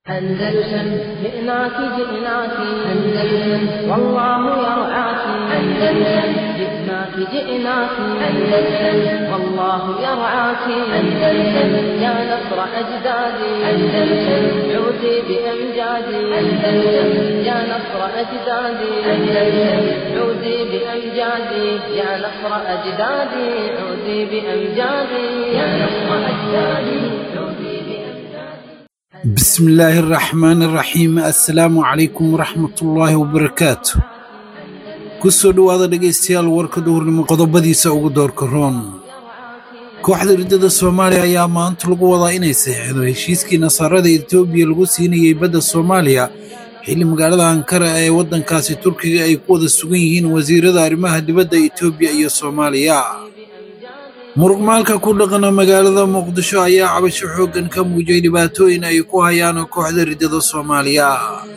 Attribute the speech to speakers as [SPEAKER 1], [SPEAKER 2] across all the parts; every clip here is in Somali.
[SPEAKER 1] أندلسن جئناك جئناك أندلسن والله يرعاك أندلسن جئناك جئناك أندلسن والله يرعاك أندلسن يا نصر أجدادي أندلسن عودي بأمجادي أندلسن يا نصر أجدادي أندلسن عودي بأمجادي يا نصر أجدادي عودي بأمجادي يا نصر أجدادي عودي بأمجادي
[SPEAKER 2] بسم الله الرحمن الرحيم assalaamu calaykum waraxmatullaahi wabarakaatu kusoo dhowaada dhegaystayaal warka duhurnimo qodobadiisa ugu doorka roon kooxda riddada soomaaliya ayaa maanta lagu wadaa inay saxiixdo heshiiskii nasaarada etoobiya lagu siinayey badda soomaaliya xilli magaalada ankara ee waddankaasi turkiga ay ku wada sugan yihiin wasiirada arrimaha dibadda etoobiya iyo soomaaliya muruqmaalka ku dhaqana magaalada muqdisho ayaa cabasho xooggan ka muujiyey dhibaatooyin ay ku hayaan kooxda riddada soomaaliya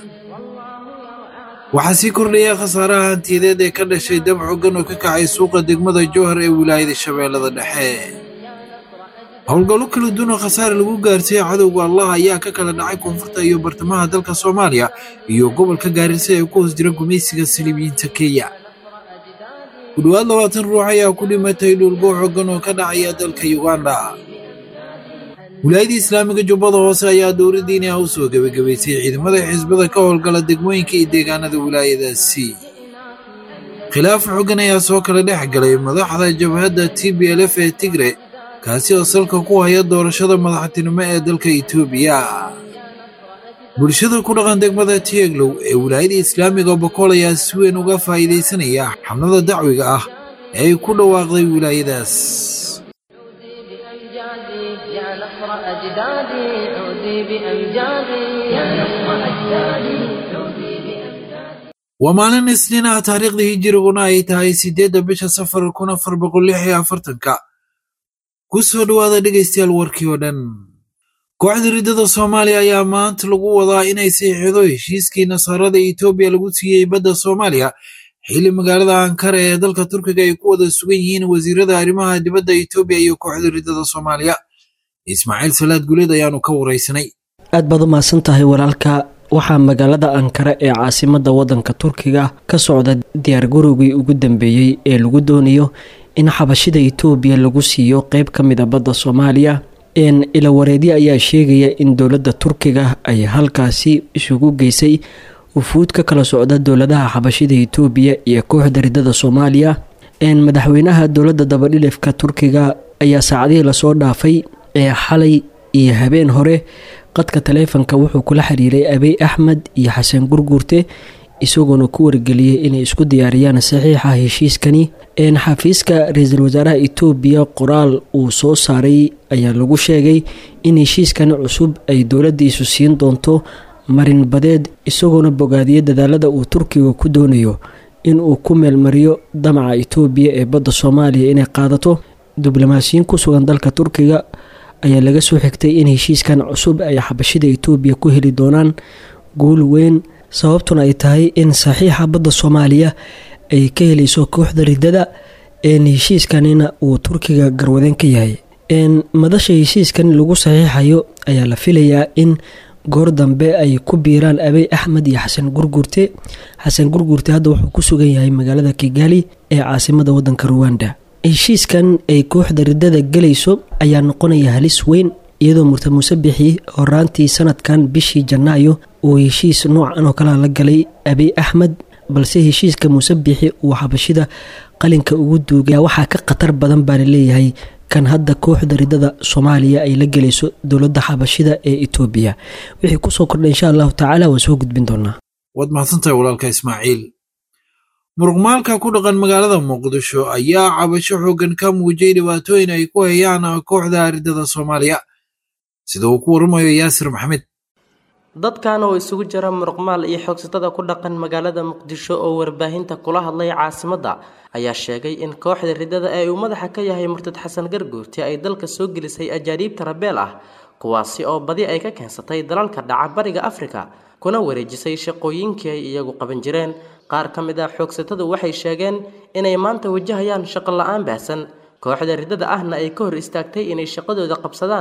[SPEAKER 2] waxaa sii kordhaya khasaaraha hantiyadeed ee ka dhashay dab xooggan oo ka kacay suuqa degmada jowhar ee wilaayada shabeellada dhexe howlgallo kala duwan oo khasaare lagu gaarsiiyey cadowga allah ayaa ka kala dhacay koonfurta iyo bartamaha dalka soomaaliya iyo gobolka gaarisa ee ku hoos jira gumaysiga saliibiyiinta kenya ku dhowaad labaatan ruux ayaa ku dhimatay dhulgo xooggan oo ka dhacaya dalka uganda wilaayadii islaamiga jubbada hoose ayaa dowladdiini ah u soo gebagabaysay ciidamada xisbada ka howlgala degmooyinka iyo deegaanada wilaayadaasi khilaaf xooggan ayaa soo kala dhex galay madaxda jabhadda t b l f ee tigre kaasi oo salka ku haya doorashada madaxtinimo ee dalka etoobiya bulshada ku dhaqan degmada tieglow ee wilaayada islaamiga bokool ayaa si weyn uga faa'iidaysanaya xamlada dacwiga ah ee ay ku dhawaaqday wilaayadaas
[SPEAKER 1] بأمجادي يا نصر أجدادي عودي بأمجادي يا نصر أجدادي عودي بأمجادي
[SPEAKER 2] waa maalin isniin ah taariikhdii hijiriguna ay tahay siddeedda bisha safar kun afar boqol lix iyo afartanka ku soo dhowaada dhegaystayaal warkii oo dhan kooxda riddada soomaaliya ayaa maanta lagu wadaa inay saxiixdo heshiiskii nasaarada etoobiya lagu siiyey badda soomaaliya xilli magaalada ankara ee dalka turkiga ay ku wada sugan yihiin wasiirada arrimaha dibadda etoobiya iyo kooxda riddada soomaaliya ismaaciil salaad guleed ayaanu ka waraysanay
[SPEAKER 3] aad baad u mahadsan tahay walaalka waxaa magaalada ankara ee caasimada wadanka turkiga ka socda diyaargarowgii ugu dambeeyey ee lagu doonayo in xabashida etoobiya lagu siiyo qeyb ka mid a badda soomaaliya ilawareedyo ayaa sheegaya in dowladda turkiga ay halkaasi isugu geysay wufuud ka kala socda dowladaha xabashida etoobiya iyo kooxda riddada soomaaliya madaxweynaha dowladda dabadhilifka turkiga ayaa saacadihii lasoo dhaafay ee xalay iyo habeen hore qadka taleefanka wuxuu kula xiriiray abiy axmed iyo xasan gurguurte isagoona ku wargeliyey inay isku diyaariyaan saxiixa heshiiskani xafiiska ra-iisul wasaaraha etoobiya qoraal uu soo saaray ayaa lagu sheegay in heshiiskan cusub ay dowladiisu siin doonto marin badeed isagoona bogaadiyo dadaalada uu turkiga ku doonayo inuu ku meelmariyo damaca etoobiya ee badda soomaaliya inay qaadato diblomaasiyiin ku sugan dalka turkiga ayaa laga soo xigtay in heshiiskan cusub ay xabashida etoobiya ku heli doonaan guul weyn sababtuna ay tahay in saxiixa badda soomaaliya ay ka helayso kooxda riddada heshiiskanina uu turkiga garwadeen ka yahay madasha heshiiskan lagu saxiixayo ayaa la filayaa in goor dambe ay ku biiraan abiy axmed iyo xasan gurgurte xasan gurgurte hadda wuxuu ku sugan yahay magaalada kigali ee caasimada wadanka ruwanda heshiiskan ay kooxda riddada gelayso ayaa noqonaya halis weyn iyadoo murta muuse bixi horaantii sanadkan bishii janaayo uu heshiis noocan oo kalea la galay abiy axmed balse heshiiska muuse bixi uu xabashida qalinka ugu duugaya waxaa ka khatar badan baa laleeyahay kan hadda kooxda riddada soomaaliya ay la gelayso dowladda xabashida ee etoobiya wixii kusoo kordha insha allahu tacaala waan soo gudbin doonaa
[SPEAKER 2] waad mahadsantahay walaalka ismaaciil muruqmaalka ku dhaqan magaalada muqdisho ayaa cabasho xooggan ka muujiyey dhibaatooyin ay ku hayaan kooxda riddada soomaaliya sida uu ku waramayo yaasir maxamed
[SPEAKER 4] dadkan oo isugu jira muruqmaal iyo xoogsatada ku dhaqan magaalada muqdisho oo warbaahinta kula hadlay caasimadda ayaa sheegay in kooxda riddada ee uu madaxa ka yahay murtad xasan garguurti ay dalka soo gelisay ajaaniibta rabeel ah kuwaasi oo badi ay ka keensatay dalalka dhaca bariga afrika kuna wareejisay shaqooyinkii ay iyagu qaban jireen qaar ka mid ah xoogsatadu waxay sheegeen inay maanta wajahayaan shaqo la-aan baahsan kooxda riddada ahna ay ka hor istaagtay inay shaqadooda qabsadaan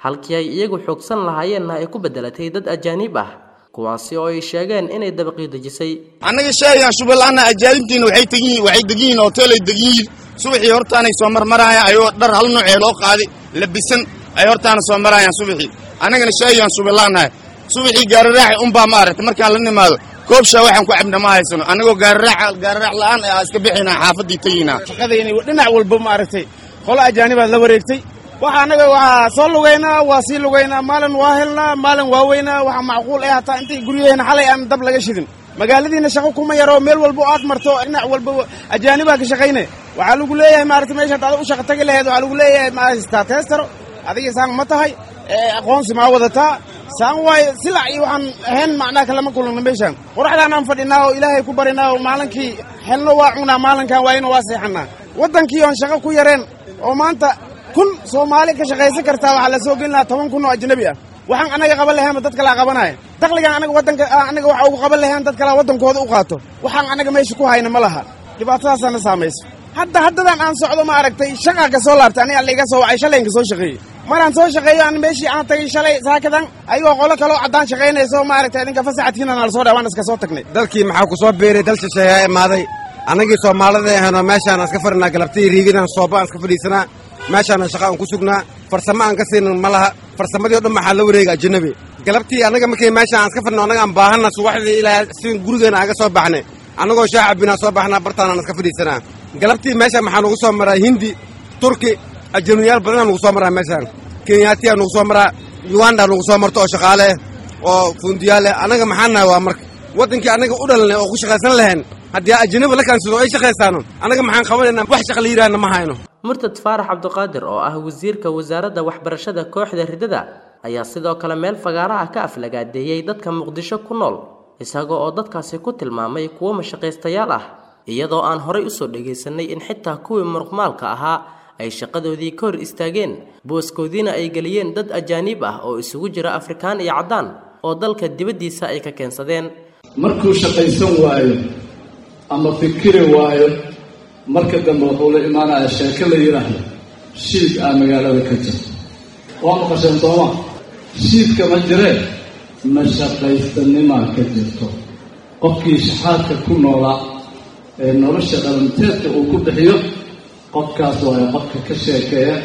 [SPEAKER 4] halkii ay iyagu xoogsan lahaayeenna ay ku beddelatay dad ajaaniib ah kuwaasi oo ay sheegeen inay dabaqii dejisay
[SPEAKER 5] annaga sheegayaan shubalaana ajaanibtiina waxay tegiin waxay degan yihiin hoteelay degan yihiin subaxii hortaanay soo marmaraayaan ayagoo dhar hal nuucee loo qaaday labisan ay hortaana soo maraayaan subaxii annagana sheegayaan shubalaanahay subaxii gaariraaxi unbaa ma aragtay markaan la nimaado koobshaa waxaan ku cabna ma haysano annagoo gaariraax gaariraax la'aan aa iska bixinaa xaafaddii tegaynaa
[SPEAKER 6] shaqadayni dhinac walba ma aragtay qolo ajaanibaad la wareegtay waxa annaga waa soo lugaynaa waa sii lugaynaa maalin waa helnaa maalin waa weynaa waxa macquul eh hataa intay guryaheena xalay aan dab laga shidin magaaladiina shaqo kuma yaro meel walba oo aad marto dhinac walba ajaanibaa ka shaqayne waxaa lagu leeyahay maaragtay meeshaad ada u shaqa tagi laheed waxaa lagu leeyahay ma haystaa teestaro adiga saan ma tahay aqoonsi maa wadataa saan waaye silac iyo waxaan ahayn macnaha kalama kulana meeshaan qoraxdaan aan fadhinaa oo ilaahay ku barinaa oo maalinkii xelno waa cunaa maalinkan waayna waa seexanaa waddankii oon shaqo ku yareen oo maanta kun soomaali ka shaqaysan kartaa waxaa la soo gelin lahaa toban kun oo ajnabi ah waxaan annaga qaban lahaynba dad kalaa qabanaya dakhligaan anaga waddanka annaga waxa ugu qaban lahayn dad kalaa waddankooda u qaato waxaan annaga meesha ku hayna ma laha dhibaatadaasaana saamayso hadda haddadan aan socdo ma aragtay shaqaa ka soo laabtay aniga laiga soo wacay shalayinka soo shaqeeyey maraan soo shaqeeyo aan meeshii aan tagay shalay saakadan ayagoo qolo kaloo caddaan shaqaynayso ma aragtay idinka fasaxadkiina nala soo dhaa waan iska soo tagnay
[SPEAKER 7] dalkii maxaa ku soo biiray dal shisheeyaa imaaday annagii soomaalida ahaynoo meeshaan iska fadhinaa galabtii riigidaan sooba aan iska fadhiisanaa meeshaana shaqa aan ku sugnaa farsamo aan ka siinin ma laha farsamadii o dhan maxaa la wareega ajanabi galabtii annaga markay meeshaan aan iska fadhino annaga aan baahanna subaxdii ilaa si gurigeena aan ga soo baxnay annagoo shaah cabbinaa soo baxnaa bartaanaan iska fadhiisanaa galabtii meeshaan maxaa nugu soo maraa hindi turki ajanabiyaal badanaa nugu soo maraa meeshaan kenyaatiyaa nugu soo maraa yugandaa nugu soo marto oo shaqaale oo fundiyaal eh annaga maxaa nahay waa marka waddankii annaga u dhalanay oo ku shaqaysan lahayn haddii ajanabi la kaansido ay shaqaysaano annaga maxaan qabanaynaa wax shaqa la yidhaahna ma hayno
[SPEAKER 4] murtad faarax cabdiqaadir oo ah wasiirka wasaaradda waxbarashada kooxda ridada ayaa sidoo kale meel fagaaraha ka aflagaadeeyey dadka muqdisho ku nool isaga oo dadkaasi ku tilmaamay kuwo mashaqaystayaal ah iyadoo aan horay usoo dhagaysanay in xitaa kuwii muruqmaalka ahaa ay shaqadoodii ka hor istaageen booskoodiina ay geliyeen dad ajaaniib ah oo isugu jira afrikaan iyo caddaan oo dalka dibaddiisa ay ka keensadeen
[SPEAKER 8] markuu shaqaysan waayo ama fikiri waayo marka dambe wuxuu la imaanaya sheeko la yidhaahdo shiid aa magaalada ka jirto waa maqasheen sooma shiidka ma jiree mashaqaystanimaa ka jirto qofkii shaxaadka ku noolaa ee nolosha dhalanteedka uu ku bixiyo qofkaas waayo qofka ka sheekeeya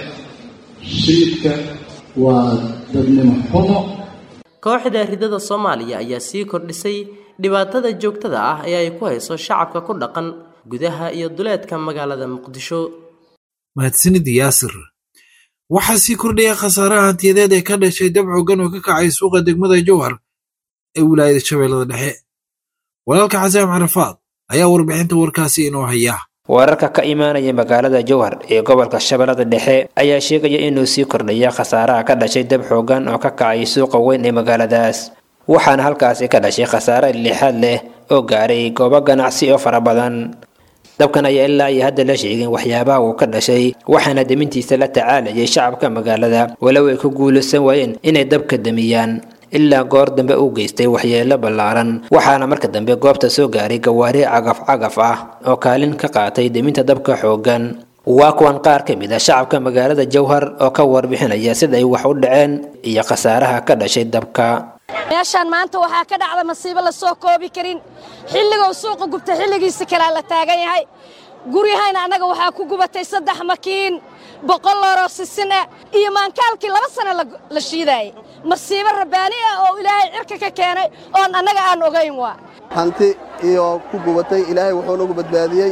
[SPEAKER 8] shiidka waa dadnimo xumo
[SPEAKER 4] kooxda ridada soomaaliya ayaa sii kordhisay dhibaatada joogtada ah ee ay ku hayso shacabka ku dhaqan gudaha iyo duleedka magaalada muqdisho
[SPEAKER 2] mahadsanid yaasir waxaa sii kordhaya khasaaraha hantiyadeed ee ka dhashay dab xooggan oo ka kacay suuqa degmada jowhar ee wilaayada shabeellada dhexe walaalka xasaan carafaad ayaa warbixinta warkaasi inoo haya
[SPEAKER 9] wararka ka imaanaya magaalada jowhar ee gobolka shabeellada dhexe ayaa sheegaya inuu sii kordhaya khasaaraha ka dhashay dab xooggan oo ka kacay suuqa weyn ee magaaladaas waxaana halkaasi ka dhashay khasaare lixaad leh oo gaaray goobo ganacsi oo fara badan dabkan ayaa ilaa iyo hadda la sheegin waxyaabaha uu ka dhashay waxaana demintiisa la tacaalayay shacabka magaalada walow ay ku guulaysan waayeen inay dabka damiyaan ilaa goor dambe uu geystay waxyeelo ballaaran waxaana marka dambe goobta soo gaaray gawaari cagaf cagaf ah oo kaalin ka qaatay deminta dabka xooggan waa kuwan qaar ka mid a shacabka magaalada jowhar oo ka warbixinaya sida ay wax u dhaceen iyo khasaaraha ka dhashay dabka
[SPEAKER 10] meeshaan maanta waxaa ka dhacda masiibo la soo koobi karin xilligou suuqa gubta xilligiisa kalea la taagan yahay guryahayna annaga waxaa ku gubatay saddex makiin boqol looroo sisin ah iyo maankaalkii laba sano la shiidaayey masiibo rabbaani ah oo ilaahay cirka ka keenay oon annaga aan ogayn waa
[SPEAKER 11] hanti iyo ku gubatay ilaahay wuxuu nagu badbaadiyey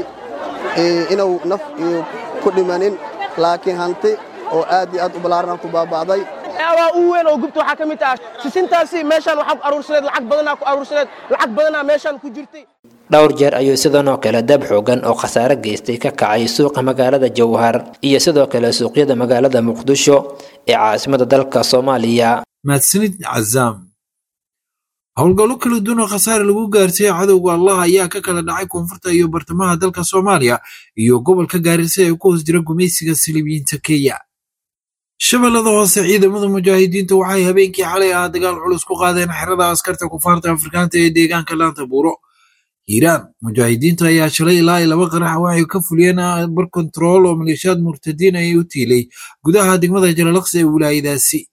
[SPEAKER 11] inuu naf iyo ku dhimanin laakiin hanti oo aad iyo aad u ballaarana ku baaba'day
[SPEAKER 6] waa u weyn oo gubta waxaa ka mid ah sisintaasi meeshaan waxaa ku aruursaneed lacag badanaa ku aruursaneed lacag badanaa meeshaan ku jirtay
[SPEAKER 9] dhowr jeer ayuu sidan oo kale dab xoogan oo khasaare geystay ka kacay suuqa magaalada jowhar iyo sidoo kale suuqyada magaalada muqdisho ee caasimada dalka soomaaliya
[SPEAKER 2] mahadsanid cazaam howlgallo kala duwan oo khasaare lagu gaarsiiyey cadowga allah ayaa ka kala dhacay koonfurta iyo bartamaha dalka soomaaliya iyo gobolka gaarisa ee ku hoos jira gumaysiga silibiyiinta kenya shabeellada hoose ciidamada mujaahidiinta waxay habeenkii xalay ah dagaal culus ku qaadeen xerada askarta kufaarta afrikaanta ee deegaanka laanta buuro hiiraan mujaahidiinta ayaa shalay ilaa iyo laba qarax waxay ka fuliyeen bar kontarool oo maleeshiyaad murtadiin ay u tiilay gudaha degmada jalalaqsi ee wilaayadaasi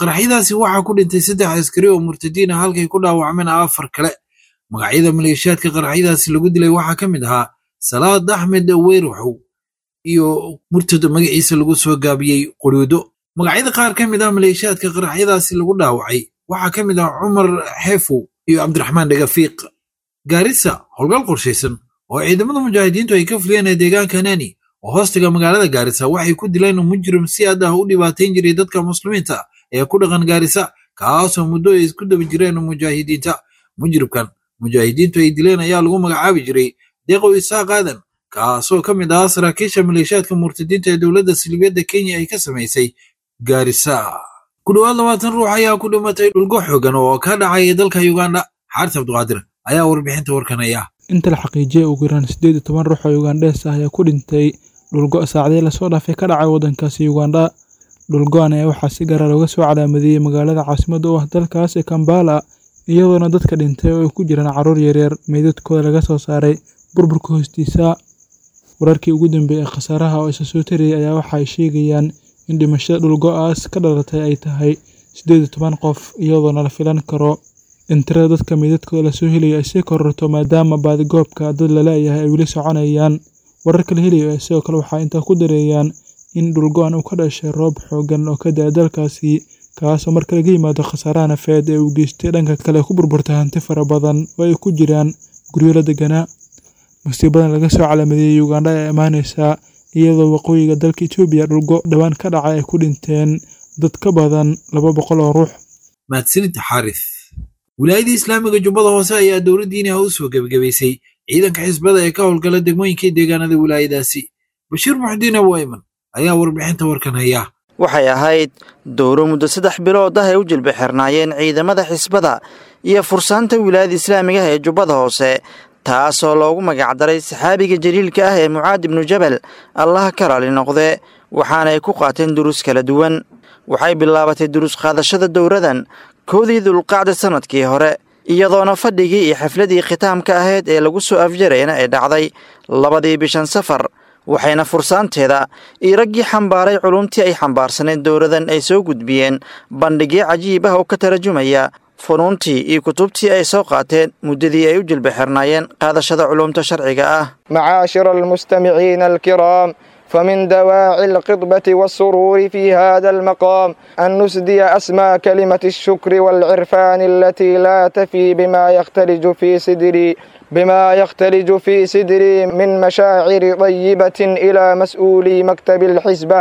[SPEAKER 2] qaraxyadaasi waxaa ku dhintay saddex askari oo murtadiin ah halkay ku dhaawacmeen afar kale magacyada maleeshiyaadka qaraxyadaasi lagu dilay waxaa ka mid ahaa salaad axmed weyraxow iyo murtad magaciisa lagu soo gaabiyey quruudo magacyada qaar ka mid ah maleeshiyaadka qaraxyadaasi lagu dhaawacay waxaa ka mid ah cumar xeefow iyo cabdiraxmaan dhagafiiq gaarisa howlgal qorshaysan oo ciidamada mujaahidiintu ay ka fuliyeen ee deegaanka nani oo hoostiga magaalada gaarisa waxay ku dileen mujrim si aad ah u dhibaatayn jiray dadka muslimiinta ee ku dhaqan gaarisa kaasoo muddo ay isku daba jireen mujaahidiinta mujribkan mujaahidiintu ay dileen ayaa lagu magacaabi jiray deeqow isaaq aadan kaasoo ka mid ahaa saraakiisha maleeshiyaadka murtadiinta ee dowladda silibiyadda kenya ay ka samaysay gaarisa ku dhowaad labaatan ruux ayaa ku dhimatay dhulgo xoogan oo ka dhacaya dalka uganda xaaris cabduqaadir ayaa warbixinta warkanaya
[SPEAKER 12] inta la xaqiijiyay ugu yaraan siddeed iyo toban ruux oo ugandhees ah ayaa ku dhintay dhulgo saacadii lasoo dhaafay ka dhacay waddankaasi uganda dhulgo-an ayaa waxaa si gaara looga soo calaamadiyey magaalada caasimadda u ah dalkaas ee kambala iyadoona dadka dhintay oo ay ku jiraan carruur yaryar meydadkooda laga soo saaray burburka hoostiisa wararkii ugu dambeeyey ee khasaaraha oo isa soo tariyey ayaa waxa ay sheegayaan in dhimashada dhulgo-aas ka dhalatay ay tahay siddeed iyo toban qof iyadoona la filan karo in tirada dadka meydadkooda lasoo helayo ay sii kororto maadaama baadigoobka dad laleeyahay ay weli soconayaan wararka la helayo ee sidoo kale waxaa intaa ku dareeyaan in dhulgo-an uu ka dhashay roob xoogan oo ka da-a dalkaasi kaasoo marka laga yimaado khasaaraha nafeed ee uu geystay dhanka kale ku burburtay hanti fara badan oo ay ku jiraan guryo la deganaa musiibadan laga soo calaamadeeyey ugandha ayaa imaaneysaa iyadoo waqooyiga dalka etoobiya dhulgo dhowaan ka dhacay ay ku dhinteen dad ka badan laba boqol oo ruux
[SPEAKER 2] mahadsanid xaaris wilaayadii islaamiga jubbada hoose ayaa dowladdiina u soo gebagabaysay ciidanka xisbada ee ka howlgala degmooyinkii deegaanada wilaayadaasi bashiir muxdiin awayman ayaa warbixinta warkan haya
[SPEAKER 13] waxay ahayd dowro muddo saddex bilood ah ay u jilba xirnaayeen ciidamada xisbada iyo fursaanta wilaayada islaamiga ah ee jubbada hoose taasoo loogu magacdaray saxaabiga jaliilka ah ee mucaad ibnu jabal allaha ka raali noqde waxaana ay ku qaateen duruus kala duwan waxay bilaabatay duruus qaadashada dowradan koodii dulqacda sannadkii hore iyadoona fadhigii iyo xafladii khitaamka ahayd ee lagu soo afjarayna ay dhacday labadii bishan safar waxayna fursaanteeda iyo raggii xambaaray culumtii ay xambaarsaneed dowladan ay soo gudbiyeen bandhigyo cajiib ah oo ka tarjumaya funuuntii iyo kutubtii ay soo qaateen muddadii ay u jilba xirnaayeen qaadashada culumta sharciga ah
[SPEAKER 14] معاشر المستمعين الكرام فمن دواعي القطبة والسرور في هذا المقام أن نسدي أسمى كلمة الشكر والعرفان التي لا تفي بما يختلج في صدري بما يختلج في صدري من مشاعر طيبة إلى مسؤولي مكتب الحزبة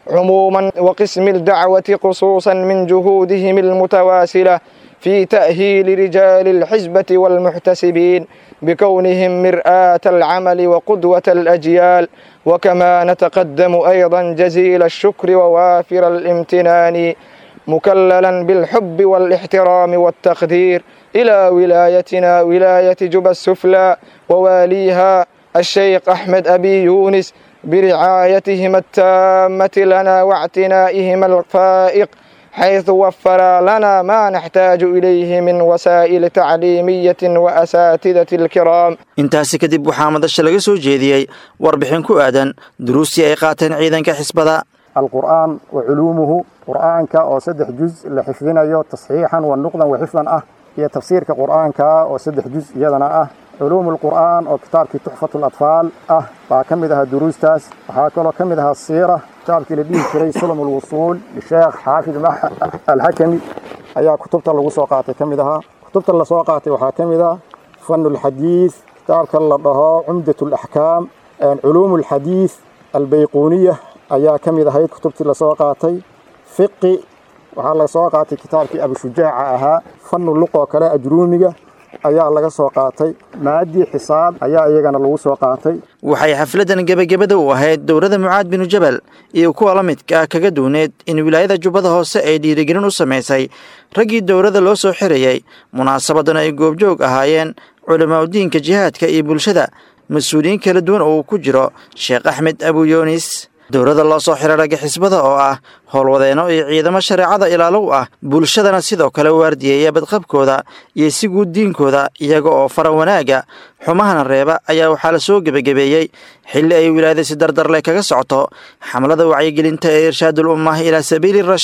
[SPEAKER 14] عموما وقسم الدعوة خصوصا من جهودهم المتواصلة في تأهيل رجال الحزبة والمحتسبين بكونهم مرآة العمل وقدوة الأجيال وكما نتقدم أيضا جزيل الشكر ووافر الامتنان مكللا بالحب والاحترام والتقدير إلى ولايتنا ولاية جبى السفلى وواليها الشيخ أحمد أبي يونس برعايتهما التامة لنا واعتنائهما الفائق حيث وفر لنا ما نحتاج إليه من وسائل تعليمية وأساتذة الكرام
[SPEAKER 13] intaasi kadib waxaa madasha laga soo jeediyey warbixin ku aadan duruustii ay qaateen ciidanka xisbada
[SPEAKER 15] القرآن وعلومه قرآنك أو سدح جزء لحفظنا يو تصحيحا ونقضا وحفظا أه هي تفسير قرآنك أو سدح جزء يدنا أه علوم القرآن أو كتاب تحفة الأطفال أه فكمدها دروس تاس وهكذا كمدها السيرة كتاب لديه كري سلم الوصول للشيخ حافظ مح الحكمي أيا كتبت اللي وسوقاتي كمدها كتبت اللي سوقاتي وحاكمدها فن الحديث كتاب الله عمدة الأحكام علوم الحديث البيقونية ayaa ka mid ahayd kutubtii lasoo qaatay fiqi waxaa laga soo qaatay kitaabkii abishujaaca ahaa fanu luqoo kale ajruumiga ayaa laga soo qaatay maadii xisaab ayaa iyagana lagu soo qaatay
[SPEAKER 13] waxay xafladan gebagabada u ahayd dowladda mucaad binu jabal iyo kuwa la midka ah kaga duuneed in wilaayada jubbada hoose ay dhiirigelin u samaysay raggii dowladda loo soo xirayey munaasabadan ay goobjoog ahaayeen culamaauddiinka jihaadka iyo bulshada mas-uuliyiin kala duwan oo uu ku jiro sheekh axmed abuyoonis dowladda loo soo xiray ragga xisbada oo ah howlwadeenno iyo ciidamo shareecada ilaalow ah bulshadana sidoo kale waardiyeeya badqabkooda iyo si guud diinkooda iyaga oo fara wanaaga xumahana reeba ayaa waxaa la soo gebagabeeyey xilli ay wilaayada si dardarleh kaga socoto xamlada wacyigelinta ee irshaadul ummah ilaa sabiili rashaad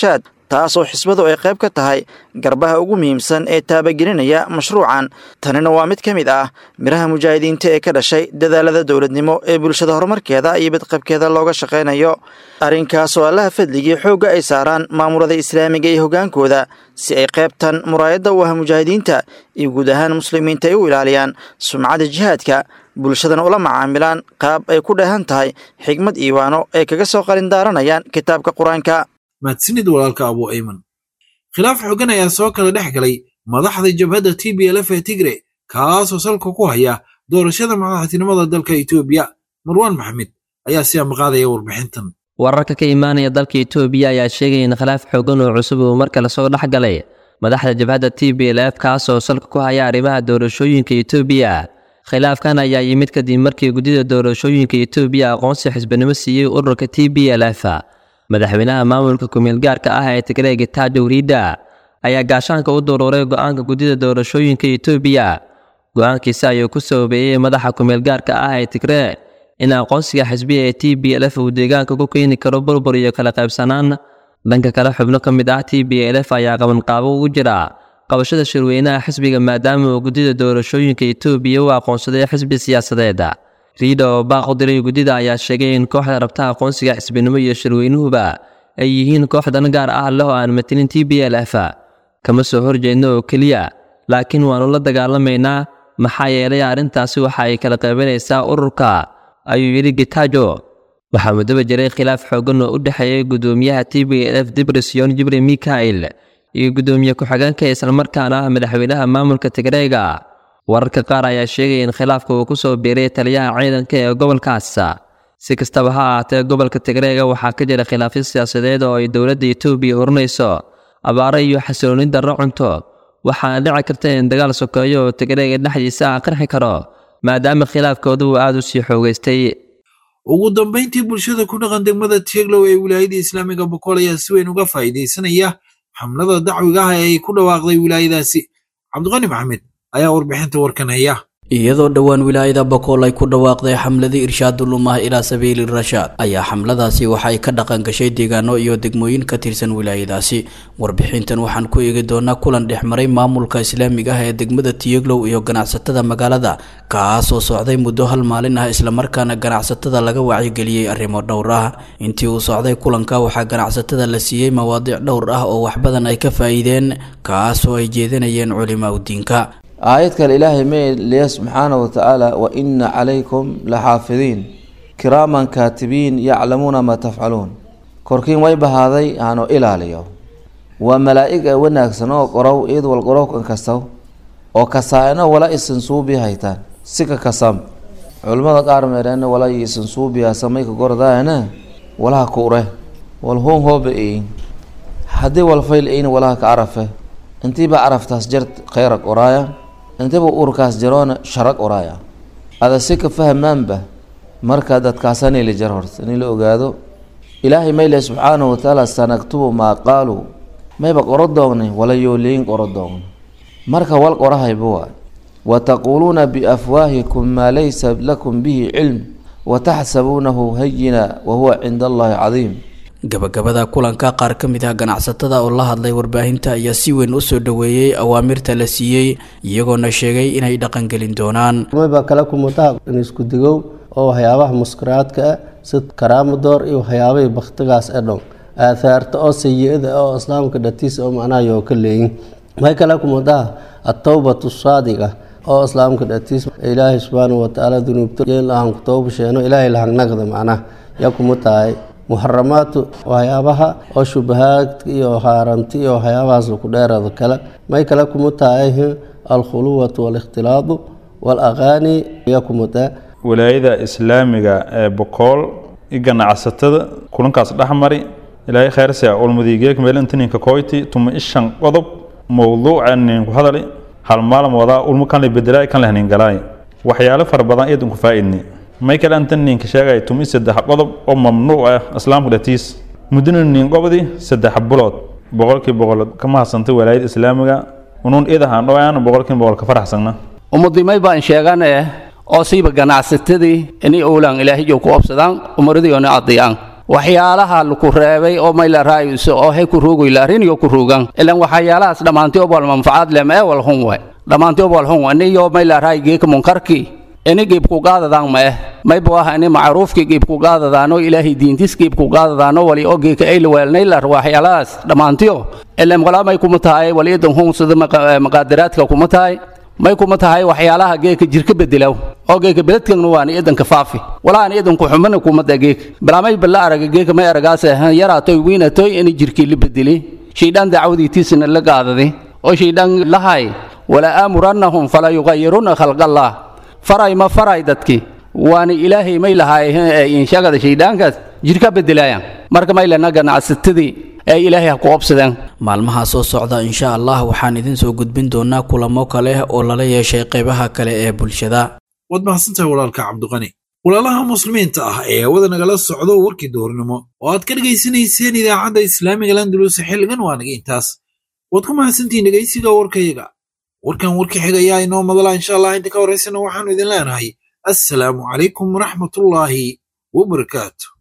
[SPEAKER 13] taasoo xisbadu ay qayb ka tahay garbaha ugu muhiimsan ee taabagelinaya mashruucan tanina waa mid ka mid ah miraha mujaahidiinta ee ka dhashay dadaalada dowladnimo ee bulshada horumarkeeda iyo badqabkeeda looga shaqaynayo arrinkaasoo allaha fadligii xoogga ay saaraan maamulada islaamiga iyo hoggaankooda si ay qaybtan muraayadda u ah mujaahidiinta iyo guud ahaan muslimiinta ay u ilaaliyaan sumcadda jihaadka bulshadana ula macaamilaan qaab ay ku dheehan tahay xigmad iiwaano ay kaga soo qalindaaranayaan kitaabka qur-aanka
[SPEAKER 2] mahadsanid walaalka abu ayman khilaaf xoogan ayaa soo kala dhex galay madaxda jabhadda t b l f ee tigre kaasoo salka ku haya doorashada madaxtinimada dalka etoobiya marwaan maxamed ayaa si amaqaadaya warbixintan
[SPEAKER 16] wararka ka imaanaya dalka etoobiya ayaa sheegaya in khilaaf xoogan oo cusub uu mar kale soo dhex galay madaxda jabhadda t b l f kaasoo salka ku haya arrimaha doorashooyinka etoobiya khilaafkan ayaa yimid kadib markii guddida doorashooyinka etoobiya aqoonsi xisbanimo siiyey ururka t b l f madaxweynaha maamulka kumeelgaarka ah ee tigreeg taajo wriida ayaa gaashaanka u duruuray go'aanka guddida doorashooyinka etoobiya go'aankiisa ayuu ku sababeeyey madaxa kumeelgaarka ah ee tigree in aqoonsiga xisbiya ee t b l f uu deegaanka ku keeni karo burbur iyo kala qaybsanaan dhanka kale xubno ka mid ah t b l f ayaa qabanqaabo ugu jira qabashada shirweynaha xisbiga maadaama uu guddida doorashooyinka etoobiya u aqoonsaday xisbi siyaasadeed riida oo baaq u diray guddida ayaa sheegay in kooxda rabta aqoonsiga xisbinimo iyo shirweynuhuba ay yihiin koox dan gaar ah leh oo aan matilin t b l f kama soo horjeedno oo keliya laakiin waannu la dagaalamaynaa maxaa yeelay arrintaasi waxa ay kala qaybanaysaa ururka ayuu yidhi gitajo waxaa muddaba jiray khilaaf xooggan oo u dhexeeyay guddoomiyaha t b l f dibrisyon jibril mikael iyo guddoomiye ku-xigeenka islamarkaana ah madaxweynaha maamulka tigreega wararka qaar ayaa sheegaya in khilaafka uu ku soo biiray taliyaha ciidanka ee gobolkaas si kastaba ha ahaatee gobolka tigreega waxaa ka jira khilaafyo siyaasadeed oo ay dowladda etoobiya hurinayso abaaro iyo xasilooni darro cunto waxaana dhici karta in dagaal sokeeyo oo tigreega dhexdiisa ah qarxi karo maadaama khilaafkooda uu aada u sii xoogaystay
[SPEAKER 2] ugu dambayntii bulshada ku dhaqan degmada tieglow ee wilaayada islaamiga bokool ayaa si weyn uga faa'iidaysanaya xamlada dacwiga ah ee ay ku dhawaaqday wilaayadaasi cabdiqani maxamed ayaa warbixinta warkan haya
[SPEAKER 17] iyadoo dhowaan wilaayada bokool ay ku dhawaaqday xamladii irshaadulumah ilaa sabiili rashaad ayaa xamladaasi waxa ay ka dhaqan gashay deegaano iyo degmooyin ka tirsan wilaayadaasi warbixintan waxaan ku eegi doonaa kulan dhexmaray maamulka islaamiga ah ee degmada tiyeglow iyo ganacsatada magaalada kaasoo socday muddo hal maalin ah islamarkaana ganacsatada laga wacyigeliyey arrimo dhowr ah intii uu socday kulanka waxaa ganacsatada la siiyey mawaadiic dhowr ah oo wax badan ay ka faa'iideen kaasoo ay jeedinayeen culimaa udiinka
[SPEAKER 18] aayad kale ilaahay may leeya subxaana wa tacaala wa ina calaykum la xaafidiin kiraaman kaatibiin yaclamuuna maa tafcaluun korkiin way bahaaday aanu ilaaliyo waa malaa'ig a wanaagsan oo qorow iyad wal qorowkan kastaw oo kasaa-ino wala isan suubi haytaan sika kasam culimmada qaar meerena wala isan suubiya samayka gordaana walaha ku ure wal hoon hooba ein haddii wal fayl ein walaha ka carafe intiiba caraftaas jar khayrag oraaya intiba urkaas jaroona sharag oraaya ada si ka fahmaanba marka dadkaasani la jar horta in la ogaado ilaahay mayle subxaanahu watacaala sanaktubu maa qaaluu mayba qoro doognay wala yooliyin qoro doogna marka wal qorahayba waa wataquuluuna biafwaahikum maa laysa lakum bihi cilm wataxsabuunahu hayina wahuwa cinda allahi cadiim
[SPEAKER 17] gabagabada kulanka qaar ka mid ah ganacsatada oo la hadlay warbaahinta ayaa si weyn u soo dhoweeyey awaamirta la siiyey iyagoona sheegay inay dhaqangelin doonaan
[SPEAKER 19] mayba kala kumutaha in isku digow oo waxyaabaha muskaraadka ah sid karaamadoor iyo waxyaabahii baktigaas e dhon aathaarta oo sayi-ada oo islaamka dhatiisa oo macnaha yoo ka leeyin may kala kumutaha atowbatu saadiqa oo islaamka dhatiis ilaahay subxaanahu watacaala dunuubta lahan ku toobasheeno ilaahay lahangnagda macnaha yaa kuma tahay muxaramaatu waxyaabaha oo shubahaadka iyo haaranti iyo waxyaabahaas ku dheerada kale may kale kuma tahay alkhuluwatu waalikhtilaadu waalaqaani yaa kuma tahay
[SPEAKER 20] wilaayada islaamiga ee bokool i ganacsatada kulankaas dhexmari ilaahay khayrse ulmadiigeek meelintininka koyti tuma ishan qodob mowduuca ninku hadali hal maalin wadaa ulmu kan la bedelaay kan lehnin galaay waxyaalo fara badan iyadun ku faa'idni may kale anta ninka sheegay tumi saddex qodob oo mamnuuc ah islaamka dhatiis muddana nin qobdi saddex bulood boqolkii boqol ka mahadsantay walaayada islaamiga unuun idahaan dhowaan boqolkii boqol ka faraxsagna
[SPEAKER 21] ummadimay baan sheegane oo siiba ganacsatadii inay owlaan ilaahiyo ku obsadaan umaradiyoona adiyaan waxyaalaha laku reebay oo mayla raayuso oo hay ku ruugayla ariniyo ku ruugan ilan waxyaalahaas dhammaantii obol manfacad leh ma ewal hun we dhammaantii obol hun iniyo mayla raay geeka munkarki ini giibku gaadadaan ma eh maybu ah ini macruufki giibku gaadadaano ilaahay diintis giibku gaadadaano wali oo geeka ayla weelnaylar waxyaalahaas dhammaantiyo ilan walaa may kuma tahay wali idan hun sida maqaadaraadka kuma tahay may kuma tahay waxyaalaha geeka jirka bedelaw oo geeka beledkagna waana idanka faafi walaana idanku xumana kumada geeka balaamay balla araga geeka may aragaas yaraatoy wiinatoy ini jirkii la bedeli shaydaan dacwadiitiisana la gaadadi oo shaydaan lahay wala aamurannahum fala yugayiruna khalqallah faray ma faray dadki waana ilaahay may lahaay inshagada shayddaankaas jirka bedelaayaan marka maylana ganacsatadii ee ilaahay ha ku obsadeen
[SPEAKER 17] maalmaha soo socda insha allah waxaan idin soo gudbin doonaa kulamo kale oo lala yeeshay qaybaha kale ee bulshada
[SPEAKER 2] waad mahadsantahay walaalka cabdiqani walaalaha muslimiinta ah ee hawada nagala socdo warkii duhurnimo oo aad ka dhegaysanayseen idaacadda islaamiga landulus xilligan waa naga intaas waad ku mahadsantihiin dhegaysiga warkayaga warkan warka xiga ayaa inoo madala insha allah inta ka horaysana waxaanu idin leenahay assalaamu calaykum waraxmatullaahi wabarakaatu